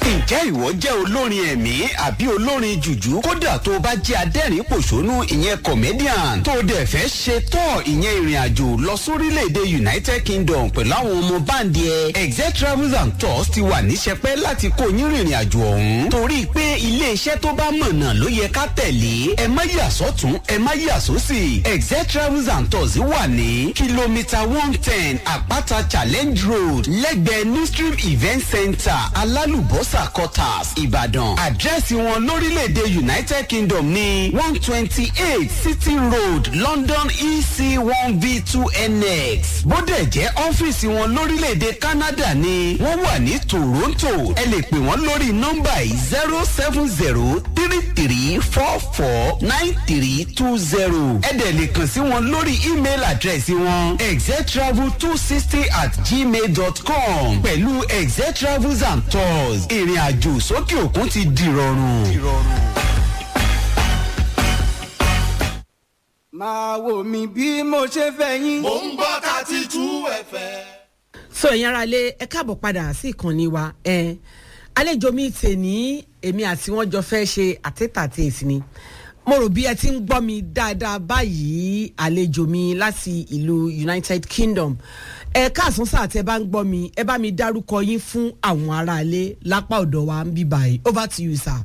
ǹjẹ́ ìwọ jẹ́ olórin ẹ̀mí àbí olórin jùjú kódà tó o bá jẹ́ adẹ́rìn pòṣónú ìyẹn comedian tó o dẹ̀ fẹ́ ṣe tọ́ ìyẹn ìrìn àjò lọ sórílẹ̀‐èdè united kingdom pẹ̀lú àwọn ọmọ báńdì ẹ̀ exec travels and tours ti wà níṣẹ́pẹ́ láti kó yín rìnrìn àjò ọ̀hún torí pé iléeṣẹ́ tó bá mọ̀nà ló yẹ ká tẹ̀lé ẹ má yà sọ́tún ẹ má yà sósì exec travels and tours wà ní kìlómítà one ten àpáta challenge road lẹ́gbẹ̀ẹ́ new stream event center alálùbọ́sà quarters ìbàdàn àdírẹ́sì wọn lórílẹ̀‐èdè united kingdom ní one twenty eight city road london ec one v two nx bódẹ̀ jẹ́ ọ́fíìsì wọn lórílẹ̀‐èdè canada ní wọ́n wà ní toronto ẹ lè pè wọ́n lórí nọ́mbà yìí zero seven zero three three four four nine three two zero ẹ dẹ̀ lè kàn sí wọn lórí email àdírẹ́sì wọn exetravel two sixty at gmail dot com pẹ̀lú exetravels and tours ìrìn àjò sókè òkun ti dìrọ̀rùn. máa wò mí bí mo ṣe fẹ́ yín. mò ń gbọ́ thirty two fm. so ẹ̀yin ara lé ẹ káàbọ̀ padà sí ìkànnì wa ẹ àlejò mi tè ní èmi àti wọn jọ fẹ́ ṣe àtẹ́tàtẹ́ èsì ni mo rò bí ẹ ti ń gbọ́ mi dáadáa báyìí àlejò mi láti ìlú united kingdom ẹ káàsán sáà tẹ bá ń gbọ́ mi ẹ bá mi dárúkọ yín fún àwọn aráalé lápá ọ̀dọ̀ wa ń bí báyìí over to you sir.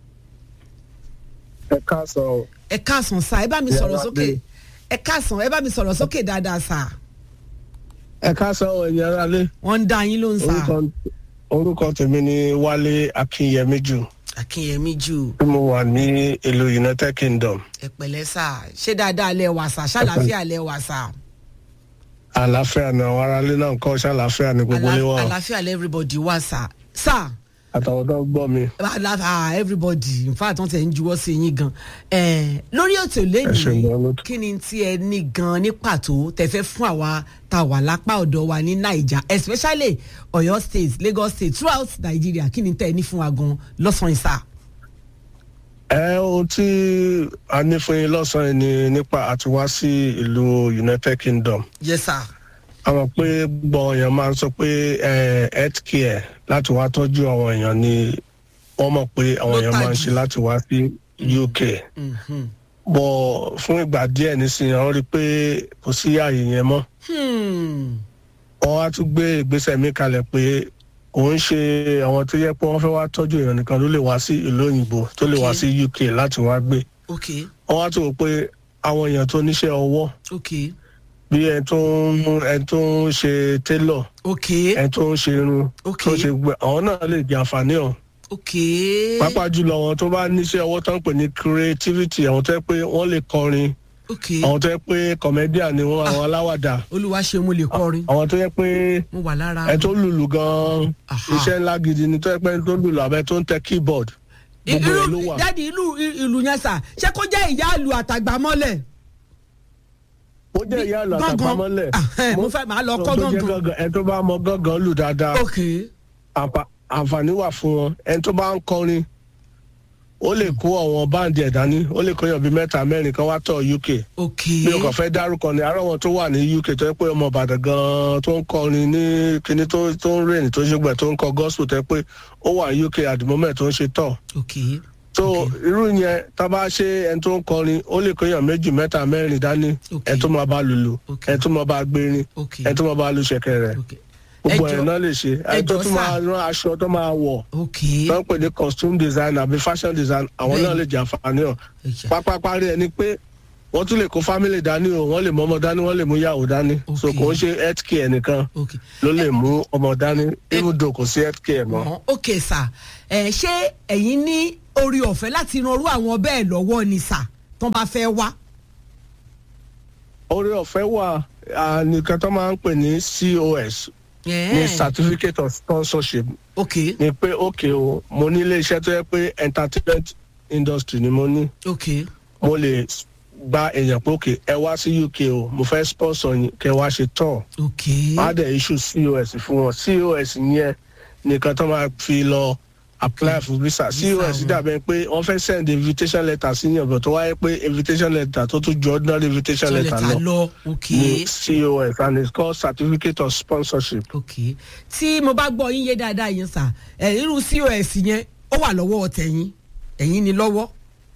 ẹ káàsán o ẹ káàsán sá ẹ bá mi sọ̀rọ̀ Yàrá sókè dé. ẹ káàsán ẹ bá mi sọ̀rọ̀ sókè dáadáa sá ẹ káàsán o ẹ̀yin ará lé wọ́n ń dá yín ló ń sá orúkọ orúkọ tèmi ni wálé akínyẹmí jù akínyẹmí jù tí mo wà ní ìlú united kingdom ẹ pẹ̀lẹ́ sá ṣé dáadáa lẹ wà sá ṣàlàáfíà lẹ wà sá àlàáfíà ni àwọn aráalé náà ń kọ́ ṣàlàáfíà ní gbogbo ilé wa o. àlàáfíà lẹ everybody wà sá sá àtàwọn tó ń gbọ́ mi àlàáfíà everybody in fact wọ́n tẹ̀ ń juwọ́ sí yín gan ẹ lórí ètò Ẹ ṣeun gan lẹ́yìn lótú. kí ni tí ẹ ní gan ní pàtó tẹ fẹ́ fún àwa tá a wà lápá ọ̀dọ̀ wa ní naija especially ọ̀yọ́ state lagos state throughout nigeria kí ni tẹ́ ẹ ní fún wa gan lọ́sàn-án sá. ẹ ohun tí a ní fún yín lọ́sàn-án ni nípa àti wá sí ìlú united kingdom yes sir. a mọ̀ pé gbọ́ èèyàn máa ń sọ pé eh, health care láti wá tọ́jú àwọn èèyàn ni wọ́n mọ̀ pé àwọn Ló èèyàn máa ń tajú. ṣe láti wá sí uk. Mhm. bọ̀ fún ìgbà díẹ̀ nísìnyí wọ́n rí i pé kò sí ààyè yẹn mọ́ Hmm. wọ́n á tún gbé ìgbésẹ̀ mi kalẹ̀ pé kò ń ṣe àwọn tó yẹ pé wọ́n fẹ́ wá tọ́jú èèyàn nìkan ló lè wá sí ìlú òyìnbó tó lè wá Okay. sí uk láti wá gbé ok wọ́n á tún wò pé àwọn èèyàn tó níṣẹ́ ọwọ́ ok bí ẹni tó ń ẹni tó ń ṣe tailor ok ẹni tó ń ṣe irun Ok. tó ń ṣe gbẹ àwọn náà lè jẹ àǹfààní ọ̀hún ok pàápàá jùlọ àwọn tó bá níṣẹ́ ọwọ́ tó ń pè ní creativity àwọn tó yẹ pé wọ́n lè kọrin ok àwọn tó yẹ pé comedian ni wọ́n àwọn aláwàdà olúwa ṣe mo lè kọrin àwọn tó yẹ pé mo wà lára ẹ tó lùlù gan-an Aha. iṣẹ́ ńlá gidi ni tó yẹ pé tó lùlù abẹ tó ń tẹ keyboard gbogbo ẹ ló irú wà. dáàdi ìlú ìlú yẹn sà ṣé kó jẹ́ ìyá ìlú àtàgbà mọ́lẹ̀ ó jẹ́ ìyá àlọ́ Gángan. àtàpamọ́lẹ̀. Ah, mo fẹ́ máa lọ kọ́ tó jẹ́ gángan. gángan ẹ tó bá mọ gángan lù dáadáa ok àǹfà- àǹfààní wà fún wọn ẹni tó bá ń kọrin ó lè kó àwọn báǹdì ẹ̀ dání ó lè kóyàn bíi mẹ́ta mẹ́rin kan wá tọ̀ uk ok mi ò kàn fẹ́ dárúkọ ni àárọ̀ wọn tó wà ní uk tó yẹ pé ọmọ ìbàdàn gan-an tó ń kọrin ní kinní tó tó ń rìn tó ń ṣègbè tó ń kọ gospel tó yẹ pé ó wà ní uk at the moment tó ń ṣe tọ̀ ok so Ok. irú yẹn tá a bá ṣe ẹni tó ń kọrin ó lè kóyàn méjì mẹ́ta mẹ́rin dání Ok. ẹni tó máa bá lùlù Ok. ẹni tó máa bá gbérin ok ẹni tó máa bá lu ṣẹ̀kẹ̀rẹ̀ ok gbogbo Ẹjọ́- ẹ̀ náà lè ṣe ẹni tó ẹjọ́ tún sà. máa rán aṣọ tó máa wọ̀ ok tó ń pè ní costume design àbí fashion design àwọn Bẹ́ẹ̀ni. náà lè jẹ àǹfààní ọ̀ ẹja pápápá rí ẹni pé wọ́n tún lè kó family dání o wọ́n lè mú ọmọ dání wọ́n lè mú ìyàwó dání so Ok. kò ń ṣe health care nìkan ok ló lè mú ọmọ dání even though kò sí health care mọ́. Ọ̀hún, ok sà ẹ ṣé ẹ̀yin ní orí ọ̀fẹ́ láti ran irú àwọn bẹ́ẹ̀ lọ́wọ́ ni sà tó bá fẹ́ wá orí ọ̀fẹ́ wà ah, nìkan tó máa ń pè ní cos ní Eh, certificate of sponsorship ok ni pé ok o mo ní ilé iṣẹ́ tó yẹ pé entertainment industry ni mo ní ok mo lè gba èèyàn pé ok ẹ wá sí uk o mo fẹ́ sponsor yín kẹ wá ṣe tour ok má dẹ̀ issue cos fún wọn cos yẹn nìkan tó máa fi lọ apply for visa cos wọn. dàbẹ̀ pé wọ́n fẹ́ send invitation letter sí yàn bọ̀ tó wáyé pé invitation letter tó tún ju ordinary invitation sọ letter lẹ́tà lọ lọ ok ní cos and it's called certificate of sponsorship. ok tí mo bá gbọ́ yín yé dáadáa yẹn sà ẹ̀ irú cos yẹn ó wà lọ́wọ́ tẹ̀yìn ẹ̀yìn ni lọ́wọ́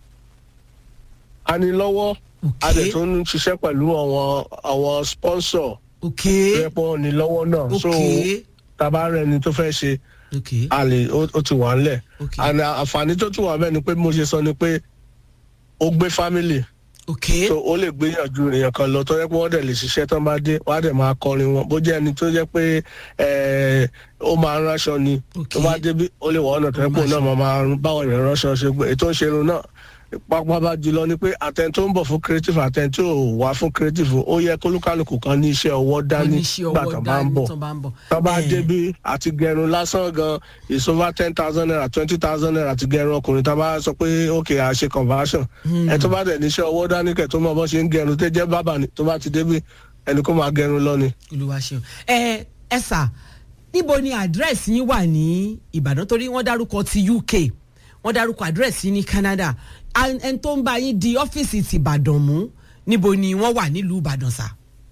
a ní lọ́wọ́ a ok dẹ̀ tó ń ṣiṣẹ́ pẹ̀lú àwọn àwọn sponsor ok tó yẹ pé wọ́n ní lọ́wọ́ náà so ok tàbá rẹ̀ ni tó fẹ́ ṣe ok a lè ó ó ti wà ńlẹ̀ ok and àǹfààní tó tún wà bẹ́ẹ̀ ni pé bí mo ṣe sọ ni pé ó gbé family ok so ó lè gbìyànjú èèyàn kan lọ tó yẹ pé wọ́n dẹ̀ lè ṣiṣẹ́ tán bá dé wọ́n á dẹ̀ máa kọrin wọn bó jẹ́ ẹni tó jẹ́ pé ẹ̀, ó máa ń ránṣọ ni ok tó bá débi ó lè wọ́n ọ̀nà tó yẹ pé òun náà máa máa rún báwọn èèyàn ránṣọ ṣe gbé ètò ìṣerun náà pápá bá jùlọ ni pé àtẹn tó ń bọ̀ fún creative àtẹn tó wà fún creative ó yẹ kólúkálùkù kan ní iṣẹ́ ọwọ́ dání oníṣẹ́ nígbà ọwọ́ tó bá ń dání bọ̀ tó bá ń bọ̀ tó bá Eh, débi àti gẹrun lásán gan is over ten thousand naira twenty thousand naira àti gẹrun ọkùnrin tá a bá sọ pé ok à ṣe conversion ẹ tó bá dẹ̀ níṣẹ́ ọwọ́ dání kẹ̀ tó mọ̀ bọ́ ṣe ń gẹrun tó jẹ́ bábà ni tó bá ti débi ẹni kó máa gẹrun lọ ni. olúwa ṣeun ẹ ẹ sà níbo ni àdírẹ́sì yín wà ní ìbàdàn torí wọ́n dárúkọ ti uk wọ́n dárúkọ àdírẹ́sì yín ní canada An- ẹni tó ń bá yín di ọ́fíìsì ti ìbàdàn mú níbo ni wọ́n wà nílùú ìbàdàn sà.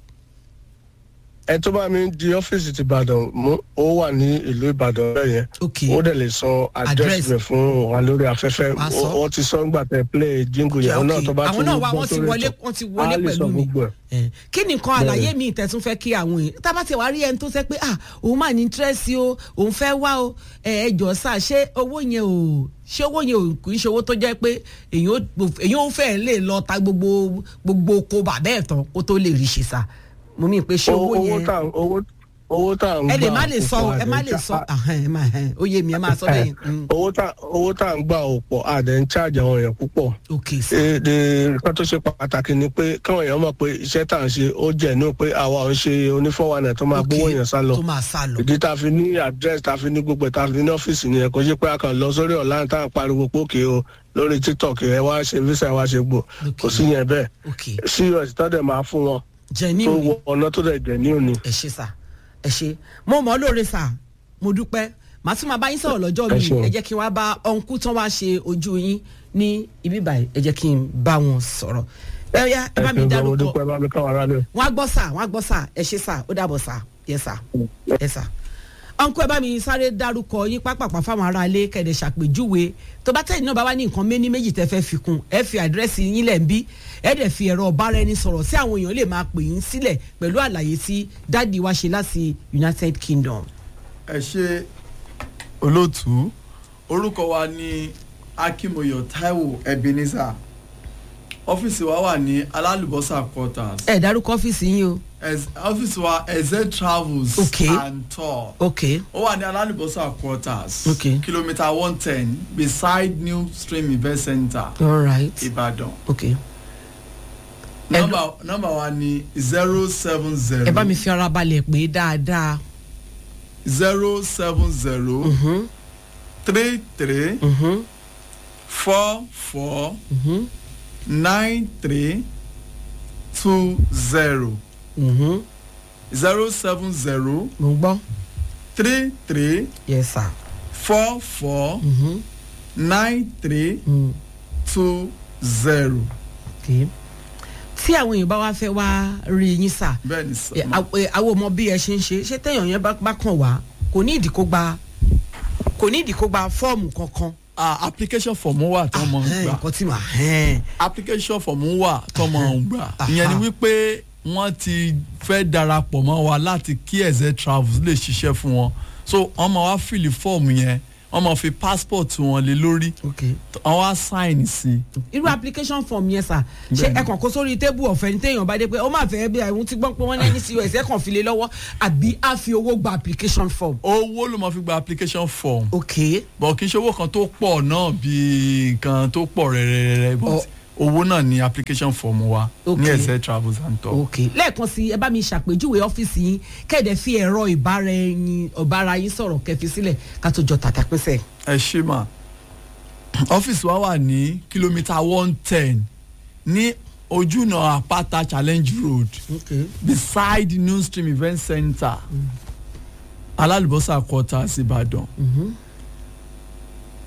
ẹ tó bá mi di ọ́fíìsì ti ìbàdàn mú ó wà ní ìlú ìbàdàn bẹ́ẹ̀ yẹn ok ó dẹ̀ lè sọ Address. àdírẹ́sì rẹ̀ fún wa lórí afẹ́fẹ́ Wàá sọ. Ó- wọ́n ti sọ nígbà tẹ play jingle yẹn ok. àwọn náà tó bá àwọn náà wá gbọ́ wọ́n ti sórí wọlé ètò, wọ́n ti á wọlé lè sọ pẹ̀lú mi gbogbo ẹ̀. Eh, kí ni nǹkan àlàyé mi ìtẹ̀tún fẹ́ kí àwọn èèyàn tá a bá ti wá rí ẹni tó sẹ́ pé ah òun máa ní tírẹ́sì o òun fẹ́ wá o ẹ ẹ jọ sá ṣé owó yẹn ò ṣé owó yẹn ò kì í ṣe owó tó jẹ́ pé èèyàn ó- èèyàn ó fẹ́ lè lọ ta gbogbo gbogbo oko bàbá ẹ̀ tán kó tó lè rí ṣe sá mo mí pé ṣé owó owó yẹn tá owó owó tá à ń gbà ẹ lè má lè sọ kò o, pọ̀, ẹ má àdẹ̀ lè ń sọ cha- ahẹ́n, ẹ má ahẹ́n, ó yé mi ẹ máa sọ bẹ́ẹ̀ yẹn owó tá owó tá à ń gbà ò pọ̀ àdẹ̀ ń charge àwọn èèyàn púpọ̀ ok sá èdè nǹkan tó ṣe pàtàkì ni pé káwọn èèyàn mọ̀ pé iṣẹ́ tá à ń ṣe ó jẹ́ ní pé àwa ò ń ṣe onífọwọ́nà tó máa ok gbówó èèyàn sá lọ tó máa sá lọ ìdí tá a fi ní address tá a fi ní gbogbo ẹ̀ tá a fi ní ọ́fíìsì nìyẹn kò ṣe pé a kàn lọ sórí online tá à ń pariwo pókè o lórí tiktok ẹ wá ṣe visa ẹ wá ṣe gbò Ok. kò sí yẹn bẹ́ẹ̀ ok cos tó dẹ̀ máa fún wọn jẹ ní tó ìwé. wọ ọ̀nà tó dẹ̀ jẹ̀ ní òní. ẹ ṣe sà ẹ ṣe mo mọ̀ ọ́ lóore sà mo dúpẹ́ màá tún máa bá yín sọ̀rọ̀ lọ́jọ́ Ẹ mi ṣeun. ẹ jẹ́ kí n wá bá ọ̀nkú tán wá ṣe ojú yín ní ibi báyìí ẹ jẹ́ kí n bá wọn sọ̀rọ̀ ẹ yá ẹ bá mi ẹ ṣe gbọ́, mo dárúkọ dúpẹ́ bá mi káwọn aráàlú. wọn á gbọ́ sà wọn á gbọ́ sà ẹ ṣe sà ó dàbọ̀ sà yẹ sà ẹ sà ọ̀nkú ẹ bá mi sáré dárúkọ yín pápápá fáwọn ará ilé kẹ̀dẹ̀ ṣàpèjúwe tó bá tẹ̀yìn náà bá wá ní nǹkan méní méjì tẹ́ fẹ́ fi kún ẹ fi àdírẹ́sì yín lẹ̀ ń bí ẹ dẹ̀ fi ẹ̀rọ ọ̀bára ẹni sọ̀rọ̀ sí àwọn èèyàn lè máa pè yín sílẹ̀ pẹ̀lú àlàyé tí dáàdi wa ṣe láti united kingdom. ẹ ṣe olóòtú orúkọ wa ní akimoyo taiwo ebenezer ọ́fíìsì wa wà ní alálùbọ́sà quarters ẹ dárúkọ ọ́fíìsì yín o. Ez- ọ́fíìsì wa eze travels Okay. and tour ok ó wà ní alálùbọ́sà quarters Okay. kìlómítà one ten beside new stream event center all right ìbàdàn ok nọ́mbà nọ́mbà wa ní zero seven zero ẹ bá mi fi ara balẹ̀ pé dáadáa. zero seven zero Mhm, three three mhm, four four mhm, nine three two zero mhm. zero seven zero mo ń gbọ́ three three yes sir. four four Mhm, nine three mm, two zero. ok. tí àwọn èèyàn bá wá fẹ́ wá rí yín sà bẹ́ẹ̀ ni sọ ẹ, àw- ẹ, àwọn ọmọ bí ẹ ṣe ń ṣe ṣé téèyàn yẹn bá bá kàn wá kò ní ìdí kó gba kò ní ìdí kó gba fọ́ọ̀mù kankan. ah application form wà tó mọ̀ ń Ahẹ́n, gbà nǹkan tí mà hẹ́n. application form wà tó mọ̀ ń gbà Aha. ìyẹn ni wípé wọ́n ti fẹ́ darapọ̀ mọ́ wa láti kí ẹ̀zẹ̀ travels lè ṣiṣẹ́ fún wọn so wọ́n máa wá fìlì fọ́ọ̀mù yẹn wọ́n máa fi passport wọn lé lórí ok wọ́n wá sign sí i. irú application form yẹn sà ṣé Bẹ́ẹ̀ni. ẹ kàn kó sórí tébù ọ̀fẹ́ ní téèyàn bá dé pé ó máa fẹ́ bí àwọn tí gbọ́n pé wọ́n lẹ́ni sí us ẹ kàn fi lé lọ́wọ́ àbí á fi owó gba application form. owó ló máa fi gba application form ok bọ̀ kì í ṣe owó kan tó pọ̀ náà bíi nǹkan tó pọ̀ rẹ̀rẹ̀rẹ̀ but owó náà ni application form wa Okay. ní ẹ̀sẹ̀ travels and tour. ok lẹ́ẹ̀kan sí ẹ bá mi ṣàpèjúwe ọ́fíìsì yín kẹ́ẹ̀dẹ̀ fi ẹ̀rọ ìbára ẹyin ọ̀bára yín sọ̀rọ̀ kẹfì sílẹ̀ ká tó jọ tàtà pínṣẹ̀. ẹ ṣe mà ọ́fíìsì wa wà ní kìlómítà one ten ní ojúnà àpáta challenge road ok beside new stream event center alálùbọ́sà quarters ìbàdàn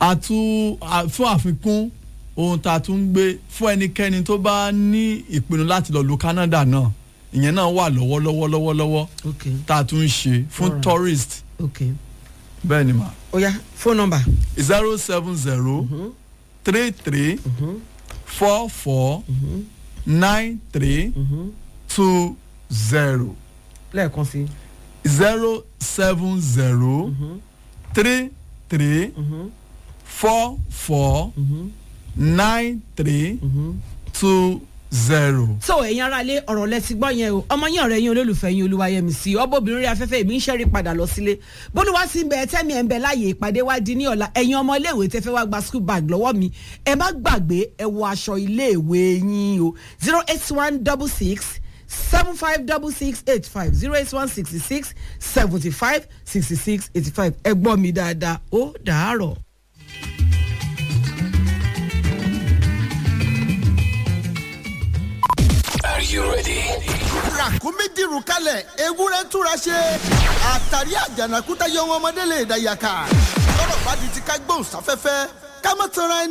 àtú à- fún àfikún ohun tá a tún ń gbé fún ẹnikẹ́ni tó bá ní ìpinnu láti lọ lu Canada náà ìyẹn náà wà lọ́wọ́lọ́wọ́ lọ́wọ́lọ́wọ́ ok tá a tún ń ṣe fún Alright. tourist ok bẹ́ẹ̀ ni mà ó yá phone number zero seven zero three three four four nine three two zero lẹ́ẹ̀kan sí zero seven zero three three four four nine three two zero. so ẹ̀yin aráalé ọ̀rọ̀ lẹ́sìn gbọ́ yẹn o ọmọ yín ọ̀rẹ́ yín olólùfẹ́ yín olúwayẹmísì ọbọ̀bìnrin rí afẹ́fẹ́ èmi ń ṣẹ́rí padà lọ sílé bólúwa sí ń bẹ tẹ́mi ẹ̀ ń bẹ láàyè ìpàdé wá di ní ọ̀la ẹ̀yin ọmọ iléèwé tẹ́ fẹ́ wá gba school bag lọ́wọ́ mi ẹ má gbàgbé ẹ wọ aṣọ iléèwé yín o zero eight one double six seven five double six eight five zero eight one sixty six seventy five sixty six eighty five ẹ gbọ́ mi dáadáa ó dàárọ̀. ràkúnmí dìrù kalẹ̀ ewúrẹ́ túra ṣe àtàrí àjànàkúta yọ wọn ọmọdé lè dàyàkà lọ́rọ̀ bá di ti ká gbóhùn sáfẹ́fẹ́ ká má tanra ẹni.